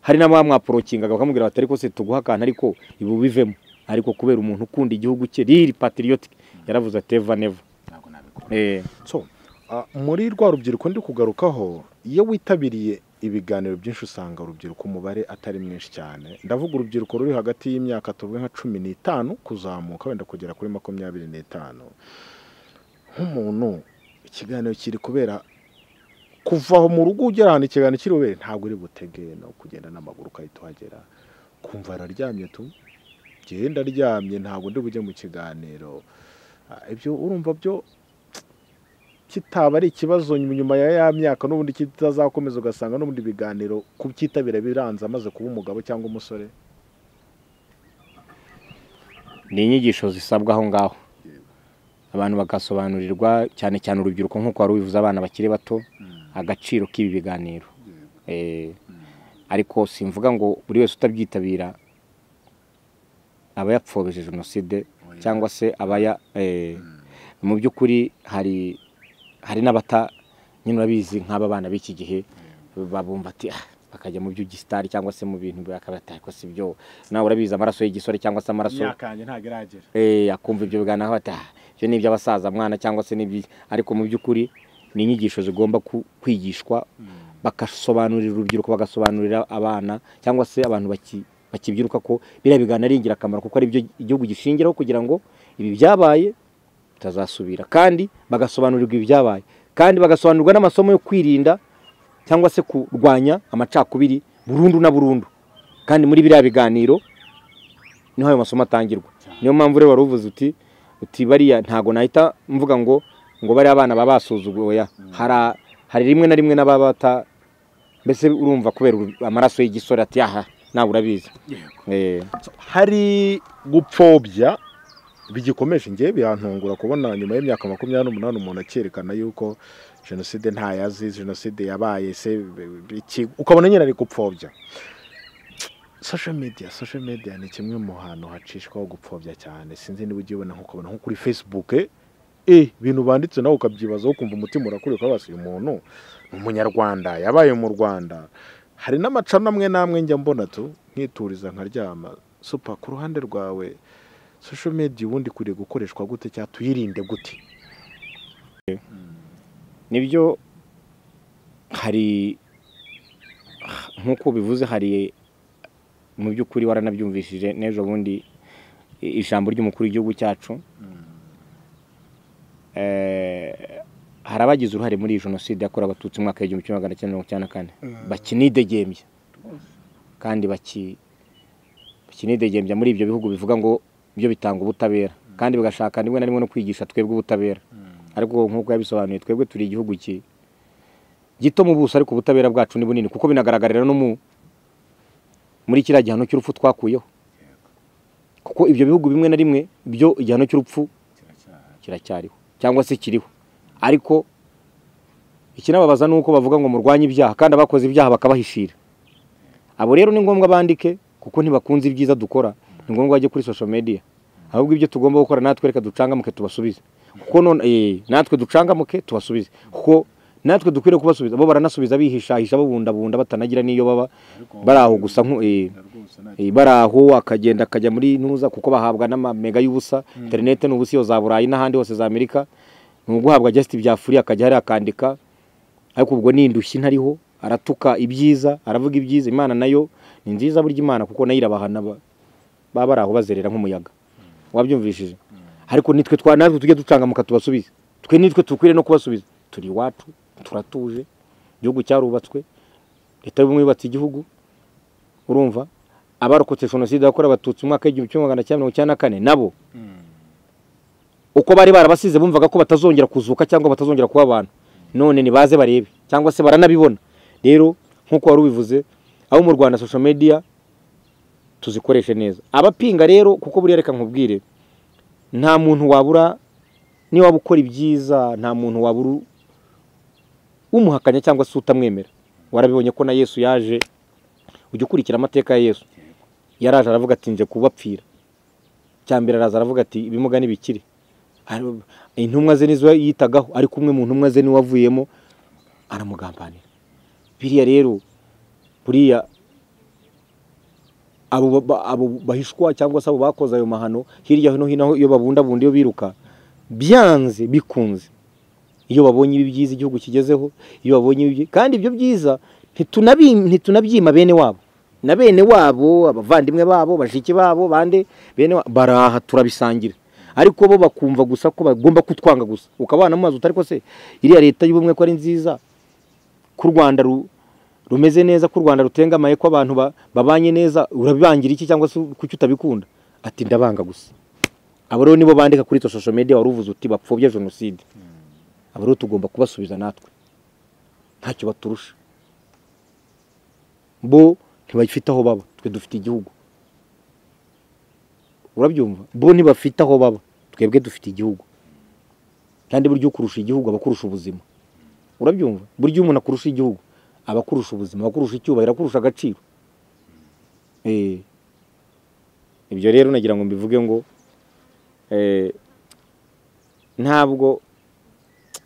hari n'abamwaporokingaga bakamubwira bati ariko se tuguha akantu ariko ibi ubivemo ariko kubera umuntu ukunda igihugu cye riri patiriyotike yaravuze ati eva neva ntabwo nabikora Eh, So, ah, muri rwa rubyiruko ndi kugarukaho iyo witabiriye ibiganiro byinshi usanga urubyiruko umubare atari mwinshi cyane ndavuga urubyiruko ruri hagati y'imyaka tuvuge nka cumi n'itanu kuzamuka wenda kugera kuri makumyabiri n'itanu nk'umuntu ikiganiro kiri kubera kuva aho mu rugo ugera ahantu ikiganiro kiri bubere ntabwo uri butege no kugenda n'amaguru ugahita uhagera kumva araryamye tu genda aryamye ntabwo ndi bujye mu kiganiro Ah, ibyo urumva byo kitaba ari ikibazo nyuma ya ya myaka n'ubundi kitazakomeza ugasanga n'ubundi ibiganiro kubyitabira biranze amaze kuba umugabo cyangwa umusore ni inyigisho zisabwa aho ngaho abantu bagasobanurirwa cyane cyane urubyiruko nk'uko wari ubivuze abana bakiri bato agaciro k'ibi biganiro Eh, ariko simvuga ngo buri wese utabyitabira aba yapfobije jenoside cyangwa se aba ya eh, mu by'ukuri hari hari n'abata nyine urabizi nk'aba bana b'iki gihe babumva ati "Ah," bakajya mu by'ugisitari cyangwa se mu bintu bakabata ariko si byo nawe urabizi amaraso y'igisore cyangwa se amaraso imyaka yanjye ntabwo iragera eh, akumva ibyo biganiraho ati "Ah, ibyo ni iby'abasaza mwana cyangwa se n'ibyi ariko mu by'ukuri ni inyigisho zigomba ku- kwigishwa bagasobanurira urubyiruko bagasobanurira abana cyangwa se abantu baki- bakibyiruka ko biriya biganiro ari ingirakamaro kuko ari byo igihugu gishingiraho kugira ngo ibi byabaye bitazasubira kandi bagasobanurirwa ibyabaye kandi bagasobanurirwa n'amasomo yo kwirinda cyangwa se kurwanya amacakubiri burundu na burundu kandi muri biriya biganiro niho ayo masomo atangirwa niyo mpamvu rero wari uvuze uti uti bariya ntago nahita mvuga ngo ngo bariya abana baba basuzuguwe oya hari hari rimwe na rimwe n'ababa bata mbese urumva kubera uru- amaraso y'igisore ati aha nawe urabizi yego Eh, hari gupfobya bigikomeje ngewe birantungura kubona nyuma y'imyaka makumyabiri n'umunani umuntu akerekana yuko jenoside ntayo azi jenoside yabaye se iki- ukabona nyine ari gupfobya social media social media ni kimwe mu hantu hacishwaho gupfobya cyane sinzi niba ujya ubibona nk'ukabona nko kuri facebook eh ibintu banditse nawe ukabyibazaho ukumva umutima urakuriye ukabaza uyu muntu ni umunyarwanda yabaye mu rwanda hari n'amacana amwe n'amwe njya mbona tu nkituriza nkaryama supa ku ruhande rwawe social media ubundi ikwiriye gukoreshwa gute cyangwa tuyirinde gute nibyo hari nk'uko bivuze hari mu by'ukuri waranabyumvishije n'ejo bundi i- ijambo ry'umukuru w'igihugu cyacu Eh, hari abagize uruhare muri iyi jenoside yakorewe abatutsi mu mwaka w'igihumbi kimwe magana cyenda mirongo icyenda na kane bakinidegembya kandi baki- bakinidegembya muri ibyo bihugu bivuga ngo byo bitanga ubutabera kandi bigashaka rimwe na rimwe no kwigisha twebwe ubutabera ariko nk'uko yabisobanuye twebwe turi igihugu ki gito mu buso ariko ubutabera bwacu ni bunini kuko binagaragarira no mu muri kiriya gihano cy'urupfu twakuyeho kuko ibyo bihugu bimwe na rimwe byo igihano cy'urupfu kiracyahari kiracyariho cyangwa se kiriho ariko ikinababaza ni uko bavuga ngo murwanye ibyaha kandi abakoze ibyaha bakabahishira abo rero ni ngombwa bandike kuko ntibakunze ibyiza dukora ni ngombwa bajye kuri social media ahubwo ibyo tugomba gukora natwe reka ducangamuke tubasubize kuko none eh, natwe ducangamuke tubasubize kuko natwe dukwiriye kubasubiza bo baranasubiza bihishahisha babundabunda batanagira n'iyo baba bari aho gusa nku eh, rwose nta Eh, bari aho akagenda akajya muri ntuza kuko bahabwa n'amamega y'ubusa interinete ni ubusa iyo za burayi n'ahandi hose za amerika ni uguhabwa just byafuriye akajya hariya akandika ariko ubwo ni indushyi ntariho aratuka ibyiza aravuga ibyiza imana nayo ni nziza burya imana kuko nayo irabahana ba- baba bari aho bazerera nk'umuyaga wabyumvishije ariko nitwe twa natwe tujye ducangamuka tubasubize twe nitwe dukwiriye no kubasubiza turi iwacu turatuje igihugu cyarubatswe leta y'ubumwe yubatse igihugu urumva abarokotse jenoside yakorewe abatutsi mu mwaka w'igihumbi kimwe magana cyenda mirongo icyenda na kane nabo uko bari barabasize bumvaga ko batazongera kuzuka cyangwa batazongera kuba abantu none nibaze barebe cyangwa se baranabibona rero nk'uko wari ubivuze abo mu rwanda social media tuzikoreshe neza abapinga rero kuko buriya reka nkubwire nta muntu wabura niba waba ukora ibyiza nta muntu wabura u- umuhakanya cyangwa se utamwemera warabibonye ko na yesu yaje ujya ukurikira amateka ya yesu yaraje aravuga ati nje kubapfira cya mbere araza aravuga ati ibimuga ntibikire Ari- intumwa ze nizo yitagaho ariko umwe mu ntumwa ze niwe avuyemo aramugambanira biriya rero buriya abo ba- ba- abo bahishwa cyangwa se abo bakoze ayo mahano hirya no hino aho iyo babundabunda iyo biruka byanze bikunze iyo babonye ibi byiza igihugu kigezeho iyo babonye ibi byi- kandi ibyo byiza ntitunabi- ntitunabyima bene wabo na bene wabo abavandimwe babo bashiki babo bande bene wa- baraha turabisangira ariko bo bakumva gusa ko bagomba kutwanga gusa ukabana mu mazi utari ko se iriya leta y'ubumwe ko ari nziza ko u rwanda ru- rumeze neza ko u rwanda rutengamaye ko abantu ba- babanye neza urabibangira iki cyangwa se kuki utabikunda ati ndabanga gusa abo rero nibo bandika kuri izo social media wari uvuze uti bapfobya jenoside abo rero tugomba kubasubiza natwe ntacyo baturusha bo ntibafite aho baba twe dufite igihugu urabyumva bo ntibafite aho baba twebwe dufite igihugu kandi burya ukurusha igihugu aba akurusha ubuzima urabyumva burya iyo umuntu akurusha igihugu aba akurusha ubuzima aba akurusha icyubahiro akurusha agaciro Eh, ibyo rero nagira ngo mbivuge ngo eh, ntabwo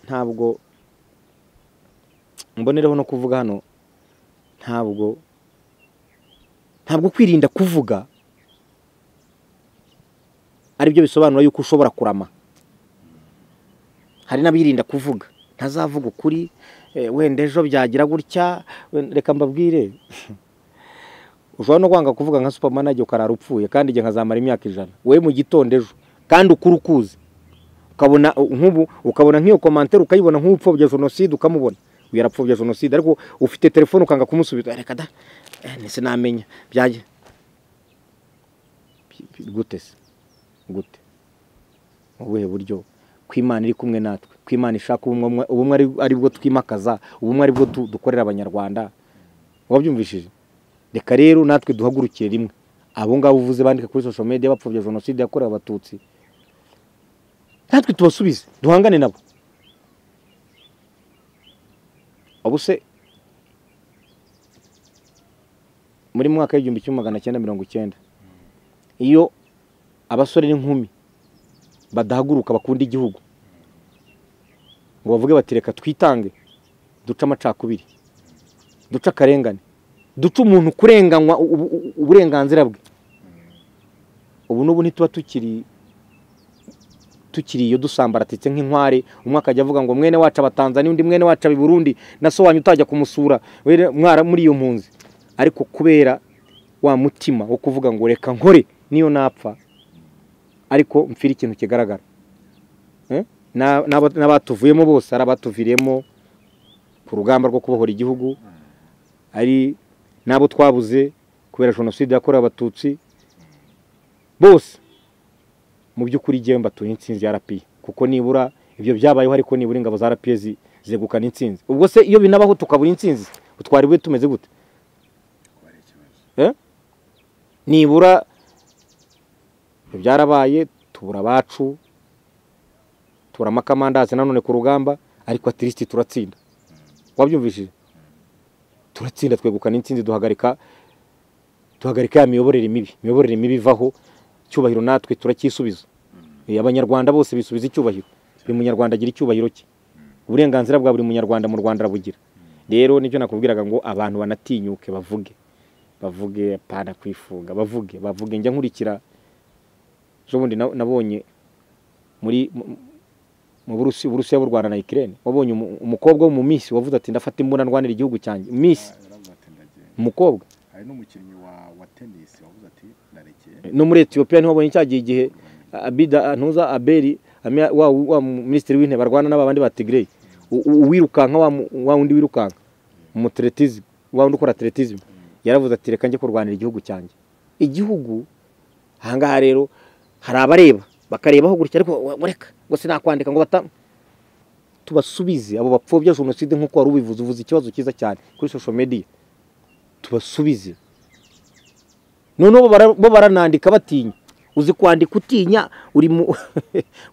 ntabwo mbonereho no kuvuga hano ntabwo ntabwo kwirinda kuvuga aribyo bisobanura yuko ushobora kurama hari n'abirinda kuvuga ntazavuga ukuri eh, wenda ejo byagira gutya we- reka mbabwire ushobora no kwanga kuvuga nka supamanage ukarara upfuye kandi igihe nkazamara imyaka ijana wowe mu gitondo ejo kandi ukuri ukuzi ukabona uh, nk'ubu ukabona nk'iyo komantere ukayibona nk'upfobya jenoside ukamubona uyu yarapfobya jenoside ariko ufite telefone ukanga kumusubiza reka da eh, nese namenya byajya gute se gute mu buhe buryo ko imana iri kumwe natwe ko imana ishaka ubumwe ubumwe ari- ari bwo twimakaza ubumwe ari bwo tu- dukorera abanyarwanda wabyumvishije reka rero natwe duhagurukire rimwe abo ngabo uvuze bandika kuri social media bapfobya jenoside yakorewe abatutsi natwe tubasubize duhangane nabo ubuse muri mwaka w'igihumbi kimwe magana cyenda mirongo icyenda iyo abasore n'inkumi badahaguruka bakunda igihugu ngo bavuge bati reka twitange duce amacakubiri duce akarengane duce umuntu kurenganywa ubu- ubu- uburenganzira bwe ubu n'ubu ntituba tukiri tukiri iyo dusambaratitse nk'inkware umwe akajya avuga ngo mwene wacu abatanzaniya undi mwene wacu abiburundi na so wanyu utajya kumusura wera- mwara muri iyo mpunzi ariko kubera wa mutima wo kuvuga ngo reka nkore niyo napfa ariko mfire ikintu kigaragara Eh? Na- n'aba- n'abatuvuyemo bose ari abatuviriyemo ku rugamba rwo kubohora igihugu ari n'abo twabuze kubera jenoside yakorewe abatutsi bose mu by'ukuri igihe mbatuye intsinzi ya rapiye kuko nibura ibyo byabayeho ariko nibura ingabo za rapiye zi- zegukana intsinzi ubwo se iyo binabaho tukabura intsinzi twari bube tumeze gute Eh? nibura ibyo byarabaye tubura abacu tuburamo akamandazi nanone ku rugamba ariko atirisiti turatsinda wabyumvishije turatsinda twegukana intsinzi duhagarika duhagarika ya miyoborere mibi imiyoborere mibi ivaho icyubahiro natwe turacyisubiza Eh, abanyarwanda bose bisubiza icyubahiro buri munyarwanda agira icyubahiro cye uburenganzira bwa buri munyarwanda mu rwanda arabugira rero nibyo nakubwiraga ngo abantu banatinyuke bavuge bavuge pana kwifunga bavuge bavuge njya nkurikira ejo bundi na- nabonye muri mu- mu Burusi- Uburusiya b'u Rwanda na Ukraine wabonye umu- umukobwa wo mu Miss wavuze ati ndafata imbunda ndwanira igihugu cyanjye Miss yaravuze ati ndagenda umukobwa hari n'umukinnyi wa wa tenisi wavuze ati ndarekeye no muri Ethiopia niho wabonye cyagiye igihe Abida Ntuza Aberi amya- wa wa minisitiri w'intebe arwana n'abandi ba Tigray U- u- uwirukanka wa mu- wa undi wirukanka umutretizi wa undi ukora atletism yaravuze ati reka njye kurwanira igihugu cyanjye igihugu ahangaha rero hari abareba bakarebaho gutya ariko wa- wa- reka ngo sinakwandika ngo bata tubasubize abo bapfobya jenoside nk'uko wari ubivuze uvuze ikibazo cyiza cyane kuri social media tubasubize noneho bo bara- bo baranandika batinya uzi kwandika utinya uri mu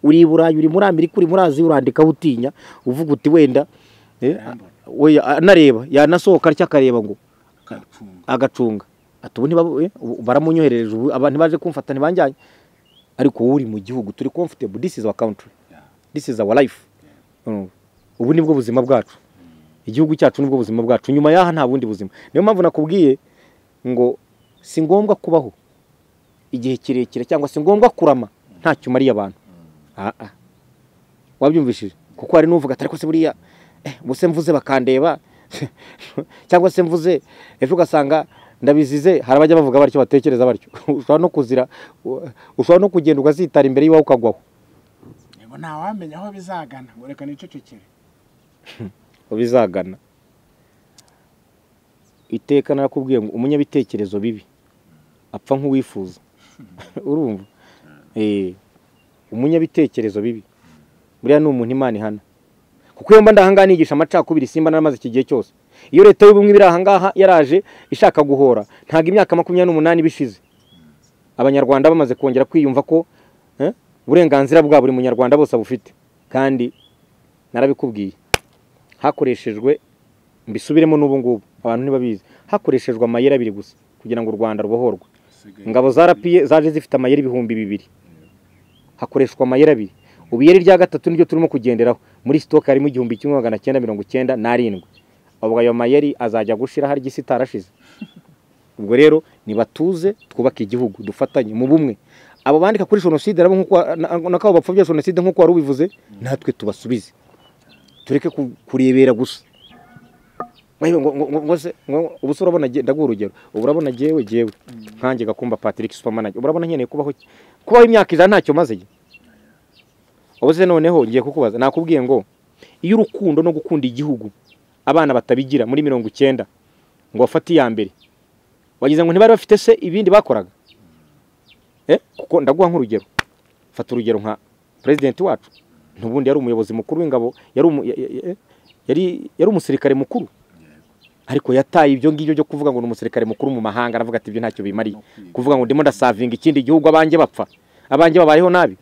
uri i burayi uri muri amerika uri muri aziya urandikaho utinya uvuga uti wenda eh, a- we- anareba yanasohoka atya akareba ngo karacunga agacunga ati ubu ntibabo- eh, ubu baramunyoherereje ubu abantu baje kumfata ntibanjyanye ariko wowe uri mu gihugu turi comfortable this is our country this is our life Urumva? ubu nibwo buzima bwacu igihugu cyacu nibwo buzima bwacu nyuma y'aha nta bundi buzima niyo mpamvu nakubwiye ngo si ngombwa kubaho igihe kirekire cyangwa si ngombwa kurama ntacyo umariye abantu Ah, ah. wabyumvishije kuko hari n'uvuga ati ariko se buriya eh, ubwo se mvuze bakandeba cyangwa se mvuze ejo ugasanga ndabizize hari abajya bavuga batyo batekereza batyo ushobora no kuzira u- ushobora no kugenda ukazitara imbere y'iwawe ukagwaho yego ntawamenya aho bizagana ngo reka nicecekere bizagana iteka narakubwiye ngo umunyabitekerezo bibi apfa nk'uwifuza urumva Eh, umunyabitekerezo bibi buriya ni umuntu imana ihana kuko iyo mba ndahangaha nigisha amacakubiri simba naramaze iki gihe cyose iyo leta y'ubumwe ibiri ahangaha yaraje ishaka guhora ntabwo imyaka makumyabiri n'umunani ibishize abanyarwanda bamaze kongera kwiyumva ko eh, uburenganzira bwa buri munyarwanda bose abufite kandi narabikubwiye hakoreshejwe mbisubiremo n'ubu ngubu abantu ntibabizi hakoreshejwe amayeri abiri gusa kugira ngo u rwanda rubohorwe ingabo za rapiye zaje zifite amayeri ibihumbi bibiri hakoreshwa amayeri abiri ubu iyeri rya gatatu niryo turimo kugenderaho muri sitoke harimo igihumbi kimwe magana cyenda mirongo cyenda n'arindwi ubwo ayo mayeri azajya gushira hari igisi itarashize ubwo rero nibatuze twubake igihugu dufatanye mu bumwe abo bandika kuri jenoside nabo nk'uko na- na kabo bapfobya jenoside nk'uko wari ubivuze natwe tubasubize tureke ku- kurebera gusa Ngo- ngo- ngo- ngo se- ngo- ubu se urabona jye- ndaguha urugero ubu urabona jyewe jyewe nkanjye gakumba patrick supermanager urabona nkeneye kubaho ki? kubaho imyaka ijana ntacyo maze ubu se noneho ngiye kukubaza nakubwiye ngo iyo urukundo no gukunda igihugu abana batabigira muri mirongo icyenda ngo bafate iya mbere wagize ngo ntibari bafite se ibindi bakoraga Eh, kuko ndaguha nk'urugero fata urugero nka perezidenti wacu n'ubundi yari umuyobozi mukuru w'ingabo yari umu- ya- ya- ya- yari- yari umusirikare mukuru ariko yataye ibyo ngibyo byo kuvuga ngo ni umusirikare mukuru mu mahanga aravuga ati ibyo ntacyo bimariye kuvuga ngo ndimo ndasavinga ikindi gihugu abanjye bapfa abanjye babayeho nabi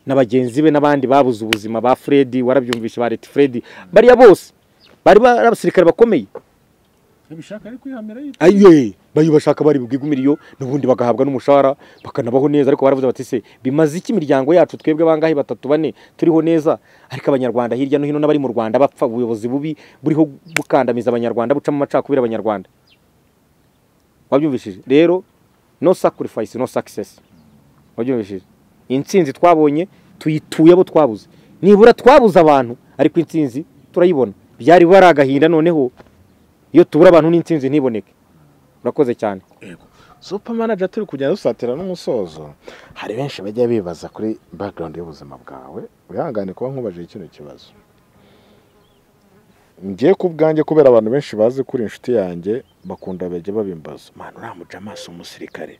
na bagenzi be n'abandi babuze ubuzima ba Fred warabyumvishe ba Leti Fred bariya bose bari bari abasirikare bakomeye ntibishaka ari kwihamira yitwa aye bari bashaka bari bwigumiriyo n'ubundi bagahabwa n'umushahara bakanabaho neza ariko baravuze bati se bimaze iki imiryango yacu twebwe bangahe batatu bane turiho neza ariko abanyarwanda hirya no hino n'abari mu rwanda bapfa ubuyobozi bubi buriho bukandamiza abanyarwanda bucamo amacakubiri abanyarwanda wabyumvishije rero no sacrifice no success wabyumvishije intsinzi twabonye tuyituye abo twabuze nibura twabuze abantu ariko intsinzi turayibona byari bari agahinda noneho iyo tubura abantu n'intsinzi ntiboneke urakoze cyane supa manager turi kugenda dusatira n'umusozo hari benshi bajya bibaza kuri background y'ubuzima bwawe wihangane kuba nkubajije kino kibazo ngiye ku bwanjye kubera abantu benshi bazi kuri inshuti yanjye bakunda bajya babimbaza mwana uriya mujama si umusirikare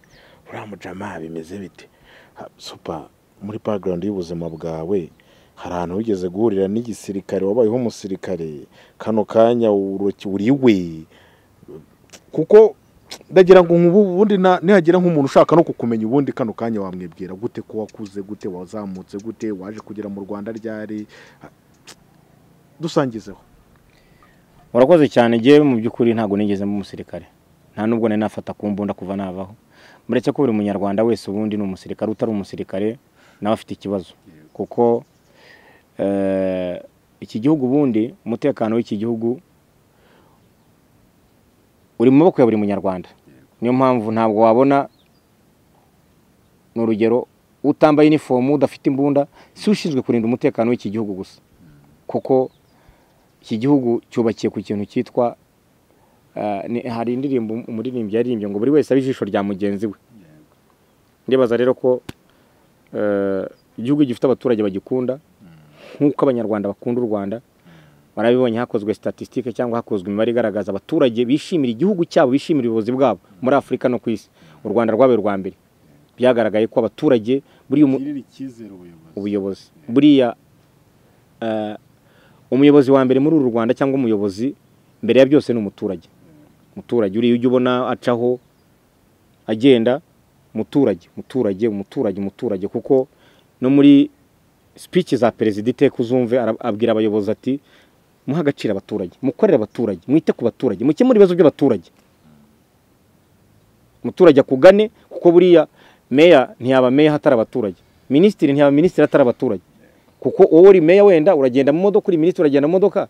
uriya mujama bimeze bite Ha, supa muri background y'ubuzima bwawe hari ahantu wigeze guhurira n'igisirikare wabayeho umusirikare kano kanya uruki- uriwe kuko ndagira ngo nk'ubu ubundi na- nihagira nk'umuntu ushaka no kukumenya ubundi kano kanya wamwibwira gute ko wakuze gute wazamutse gute waje kugera mu rwanda ryari Ha- dusangizeho urakoze cyane njyewe mu by'ukuri ntabwo nigeze mu musirikare nta nubwo nari nafata ku mbunda kuva navaho muretse ko buri munyarwanda wese ubundi ni umusirikare utari umusirikare nawe afite ikibazo kuko eh, iki gihugu ubundi umutekano w'iki gihugu uri mu maboko ya buri munyarwanda niyo mpamvu ntabwo wabona ni urugero utambaye inifomu udafite imbunda si ushinzwe kurinda umutekano w'iki gihugu gusa kuko iki gihugu cyubakiye ku kintu cyitwa eh, ni- hari indirimbo umuririmbyi yaririmbye ngo buri wese abe ijisho rya mugenzi we ndibaza rero ko eh, igihugu gifite abaturage bagikunda nk'uko abanyarwanda bakunda u rwanda barabibonye hakozwe statistique cyangwa hakozwe imibare igaragaza abaturage bishimira igihugu cyabo bishimira ubuyobozi bwabo muri afurika no ku isi u rwanda rwabaye urwa mbere byagaragaye ko abaturage buriya umu- yirira icyizere ubuyobozi ubuyobozi buriya eh, umuyobozi wa mbere muri uru rwanda cyangwa umuyobozi mbere ya byose ni umuturage umuturage uriya ujya ubona acaho agenda muturage muturage umuturage umuturage kuko no muri speech za perezida iteka uzumve ara- abwira abayobozi ati muhe agaciro abaturage mukorere abaturage mwite ku baturage mukemure ibibazo by'abaturage umuturage akugane kuko buriya meya ntiyaba meya hatari abaturage minisitiri ntiyaba minisitiri hatari abaturage kuko wowe uri meya wenda uragenda mu modoka uri minisitiri uragenda mu modoka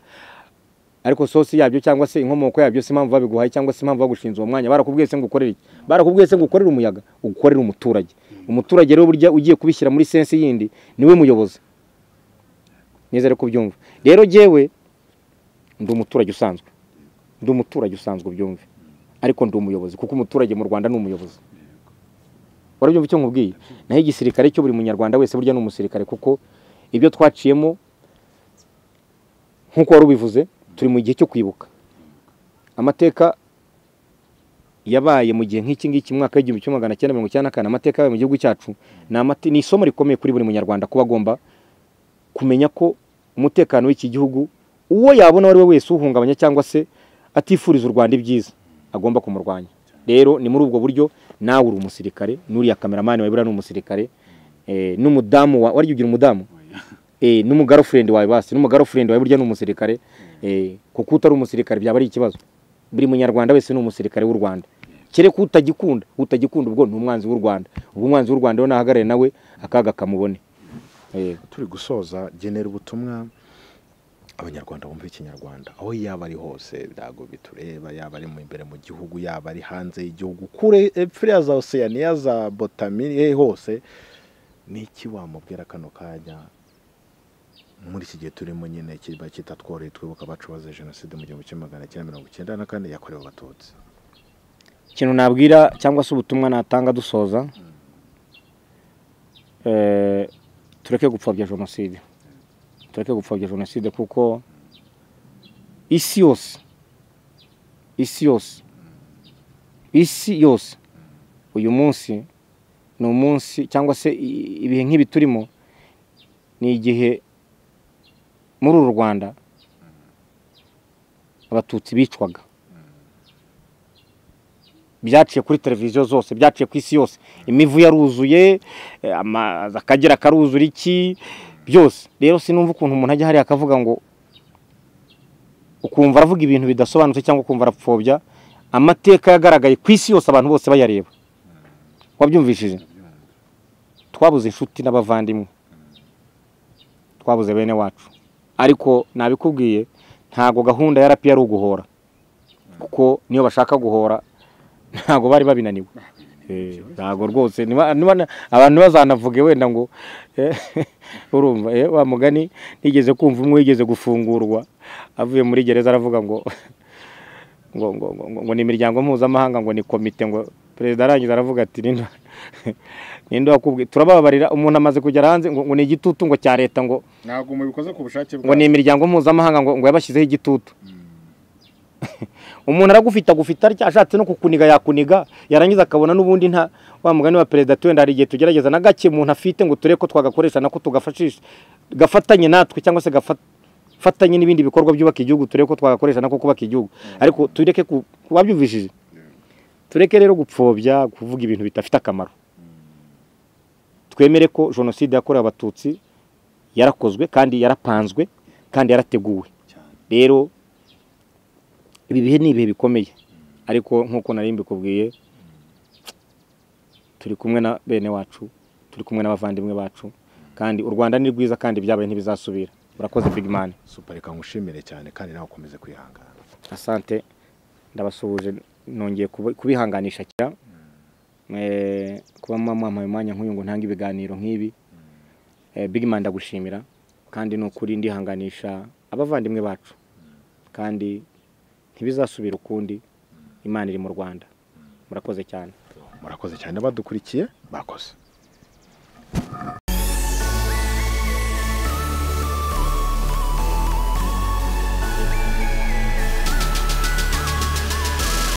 ariko sosi yabyo cyangwa se inkomoko yabyo si impamvu babiguhaye cyangwa se impamvu bagushinze uwo mwanya barakubwiye se ngo ukorere iki barakubwiye se ngo ukorere umuyaga ukorere umuturage umuturage rero burya ugiye kubishyira muri sensi yindi niwe muyobozi nizere ko ubyumva rero jyewe ndi umuturage usanzwe ndi umuturage usanzwe ubyumve ariko ndi umuyobozi kuko umuturage mu rwanda ni umuyobozi warabyumva icyo nkubwiye naho igisirikare cyo buri munyarwanda wese burya ni umusirikare kuko ibyo twaciyemo nk'uko wari ubivuze turi mu gihe cyo kwibuka amateka yabaye mu gihe nk'iki ngiki mu mwaka w'igihumbi kimwe magana cyenda mirongo icyenda na kane amateka yabaye mu gihugu cyacu ni amate- ni isomo rikomeye kuri buri munyarwanda kuba agomba kumenya ko umutekano w'iki gihugu uwo yabona uwo ari we wese uhungabanya cyangwa se atifuriza u Rwanda ibyiza agomba kumurwanya rero ni muri ubwo buryo nawe uri umusirikare n'uriya kameramani wawe buriya ni umusirikare eh, n'umudamu wa- wariye ugira umudamu eh, n'umugarofurende wawe basi n'umugarofurende wawe burya ni umusirikare eh, kuko utari umusirikare byaba ari ikibazo buri munyarwanda wese ni umusirikare w'u rwanda kereka utagikunda utagikunda ubwo ni umwanzi w'u rwanda ubwo umwanzi w'u rwanda we nahagarare nawe akaga kamubone turi gusoza genera ubutumwa abanyarwanda bumva ikinyarwanda aho yaba ari hose ntabwo bitureba yaba ari mu imbere mu gihugu yaba ari hanze y'igihugu kure epfo ya za oseyaniya za botamiye hose niki wamubwira kano kanya muri iki gihe turimo nyine kiba kitatworoheye twibuka abacu bazize jenoside mu gihumbi kimwe magana cyenda mirongo icyenda na kane yakorewe abatutsi ikintu nabwira cyangwa se ubutumwa natanga dusoza eh, tureke gupfobya jenoside tureke gupfobya jenoside kuko isi yose isi yose isi yose uyu munsi ni umunsi cyangwa se i- ibihe nk'ibi turimo ni igihe muri uru rwanda abatutsi bicwaga byaciye kuri televiziyo zose byaciye ku isi yose imivu yaruzuye eh, amazi akagera karuzura iki byose rero sinumva ukuntu umuntu ajya hariya akavuga ngo ukumva aravuga ibintu bidasobanutse cyangwa ukumva arapfobya amateka yagaragaye ku isi yose abantu bose bayareba wabyumvishije twabuze inshuti n'abavandimwe twabuze bene wacu ariko nabikubwiye ntabwo gahunda ya rapi yari uguhora kuko niyo bashaka guhora ntabwo bari babinaniwe Eh, ntabwo rwose niba- niba na- abantu bazanavuge wenda ngo eh, urumva eh, wa mugani nigeze kumva umwe wigeze gufungurwa avuye muri gereza aravuga ngo ngo ngo ngo, ngo, ngo ni imiryango mpuzamahanga ngo ni komite ngo perezida arangiza aravuga ati "Ninde- ninde wakubwiye turababarira umuntu amaze kugera hanze ngo, ngo ni igitutu ngo cya leta ngo ntabwo mubikoze ku bushake ngo ni imiryango mpuzamahanga ngo, ngo yabashyizeho igitutu umuntu aragufite agufite atya ashatse no kukuniga yakuniga yarangiza akabona n'ubundi nta wa mugani wa perezida ati wenda hari igihe tugerageza na gake umuntu afite ngo turebe ko twagakoresha nako tugafashisha gafatanye natwe cyangwa se gafatanye n'ibindi bikorwa byubaka igihugu turebe ko twagakoresha nako kubaka igihugu ariko tureke ku wabyumvishije tureke rero gupfobya kuvuga ibintu bidafite akamaro twemere ko jenoside yakorewe abatutsi yarakozwe kandi yarapanzwe kandi yarateguwe rero ibi bihe ni ibihe bikomeye ariko nk'uko nari mbikubwiye turi kumwe na bene wacu turi kumwe n'abavandimwe bacu kandi u rwanda ni rwiza kandi ibyabaye ntibizasubira urakoze big man super reka ngushimire cyane kandi nawe ukomeze kwihangana asante ndabasuhuje nongeye kubi- kubihanganisha cyera Eh, kuba mwamuhaye umwanya nk'uyu ngo ntange ibiganiro nk'ibi Eh, big man ndagushimira kandi ni ukuri ndihanganisha abavandimwe bacu kandi ntibizasubira ukundi imana iri mu rwanda murakoze cyane murakoze cyane n'abadukurikiye bakoze